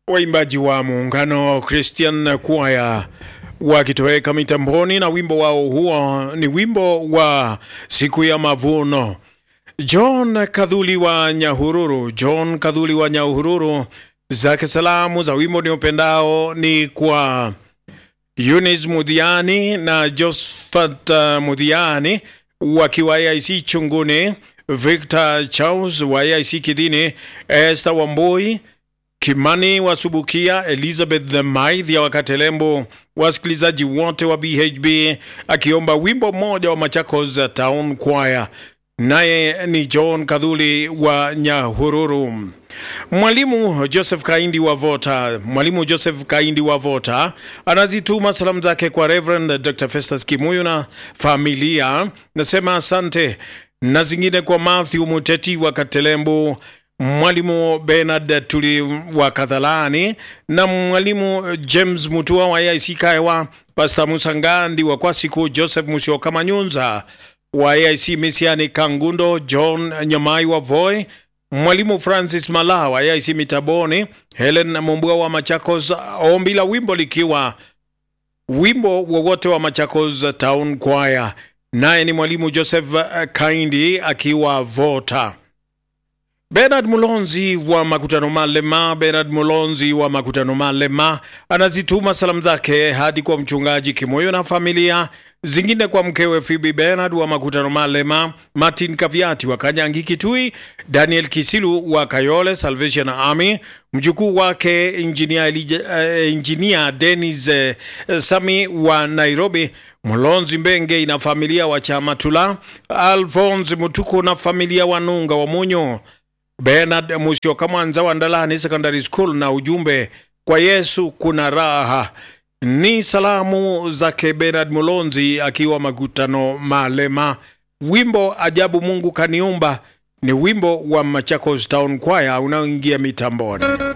waimbaji wa muungano Christian Choir wakitoweka mitamboni na wimbo wao huo ni wimbo wa siku ya mavuno. John Kadhuli wa Nyahururu, John Kadhuli wa Nyahururu, zake salamu za wimbo ni upendao ni kwa Eunice Mudhiani na Josephat Mudhiani wakiwa AIC Chunguni, Victor Charles wa AIC Kidini, Esther Wamboi Kimani Wasubukia, Elizabeth the Maithia wa Katelembo, wasikilizaji wote wa BHB, akiomba wimbo mmoja wa Machakos Town Choir. Naye ni John Kadhuli wa Nyahururu. Mwalimu Joseph Kaindi wa Vota, Mwalimu Joseph Kaindi wa Vota anazituma salamu zake kwa Reverend Dr. Festus Kimuyu na familia, nasema asante, na zingine kwa Matthew Muteti wa Katelembo, Mwalimu Bernard Tuli wa Kadhalani na Mwalimu James Mutua wa AIC Kaiwa, Pastor Musa Ngandi wa Kwasiku, Joseph Musyoka Manyunza wa AIC Misiani Kangundo, John Nyamai wa Voi, Mwalimu Francis Mala wa AIC Mitaboni, Helen Mumbua wa Machakos, ombi la wimbo likiwa wimbo wowote wa Machakos Town Choir. Naye ni Mwalimu Joseph Kaindi akiwa Vota. Bernard Mulonzi wa Makutano Malema, Bernard Mulonzi wa Makutano Malema anazituma salamu zake hadi kwa mchungaji Kimoyo na familia zingine, kwa mkewe Phoebe Bernard wa Makutano Malema, Martin Kaviati wa Kanyangi Kitui, Daniel Kisilu wa Kayole Salvation Army, mjukuu wake engineer, uh, engineer Dennis uh, Sami wa Nairobi, Mulonzi Mbenge na familia wa Chamatula, Alphonse Mutuku na familia wa Nunga wa Munyo, Bernard Musyoka Mwanza wa Ndalani Secondary School na ujumbe kwa Yesu kuna raha. Ni salamu zake Bernard Mulonzi akiwa Makutano Malema. Wimbo ajabu Mungu kaniumba ni wimbo wa Machakos Town Choir unaoingia mitamboni.